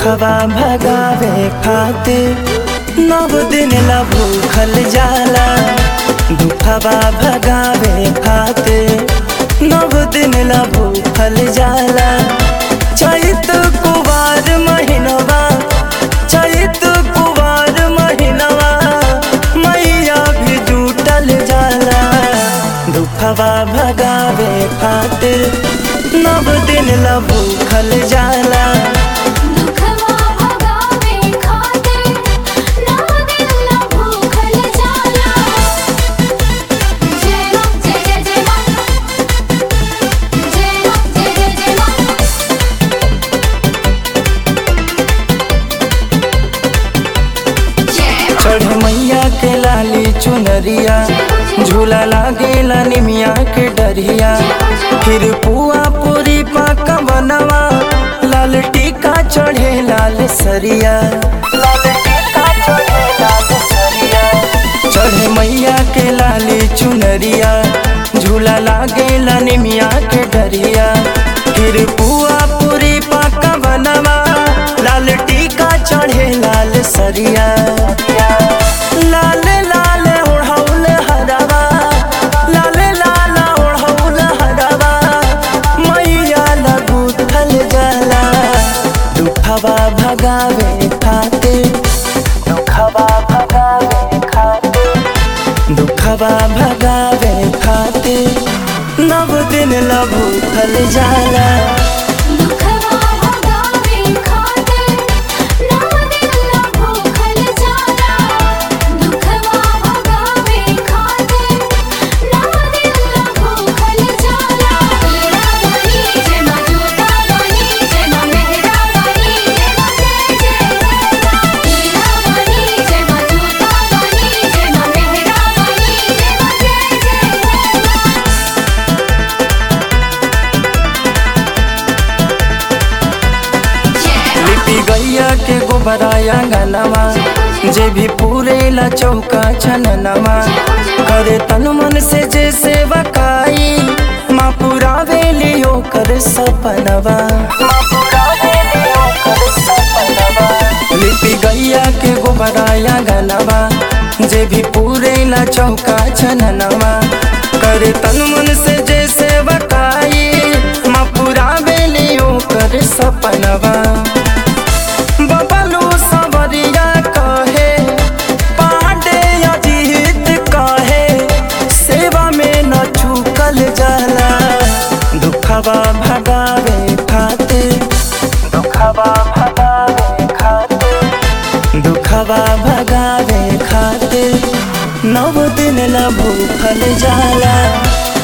दुखवा भगावे खातिर नव दिन ला भूखल जाला दुखवा भगावे खातिर नव दिन ला भूखल जाला चैत कुवार महीनवा चैत कुवार महीनवा मैया भी जुटल जाला दुखवा भगावे खातिर नव दिन ला भूखल जाला दुखवा भगावे खातिर नव दिन ला भूखल जाला जय मां जय जय जय मां जय मां जय जय जय मां जय मां चढ़ मैया के लाली चुनरिया झूला लागेला निमिया के डरिया फिर पुआ पूरी पाका बनवा लाल टीका चढ़े लाल सरिया लाल टीका चढ़े लाल सरिया चढ़ मैया के लाली चुनरिया झूला लागेला निमिया के डरिया फिर पुआ पूरी पाका बनवा लाल टीका चढ़े लाल सरिया लाल लाल ओढ़ौल हरवा लाल लाल ओढ़ौल हरवा मैया लगू थल जाला दुखवा भगावे खातिर दुखवा भगावे खातिर दुखवा भगावे खातिर नव दिन ला भूखल जाला दुखवा भगावे खातिर नव दिन ला भूखल जाला दुखवा भगावे खातिर नव दिन ला भूखल जाला मेरा बनी जय मां जोता बनी जय मां मेहरा बनी जय मां जय जय मेरा बनी जय मां जोता बनी जय मां मेहरा बनी जय मां जय जय जय लिपि गैया के गोबराया गनवा जे भी पूरे ला चौका छननवा करे तन मन से जे सेवकाई माँ पुरावे लियो कर सपनवा माँ पुरावे लियो कर सपनवा लिपि गैया के गोबराया गनवा जे भी पूरे ला चौका छननवा करे तन मन से जे सेवकाई माँ पुरावे लियो कर सपनवा बबलू सवरिया कहे पांडे अजीत कहे सेवा में न चूकल जाला दुखवा भगावे खातिर दुखवा भगावे खातिर दुखवा भगावे खातिर नव दिन ला भूखल जाला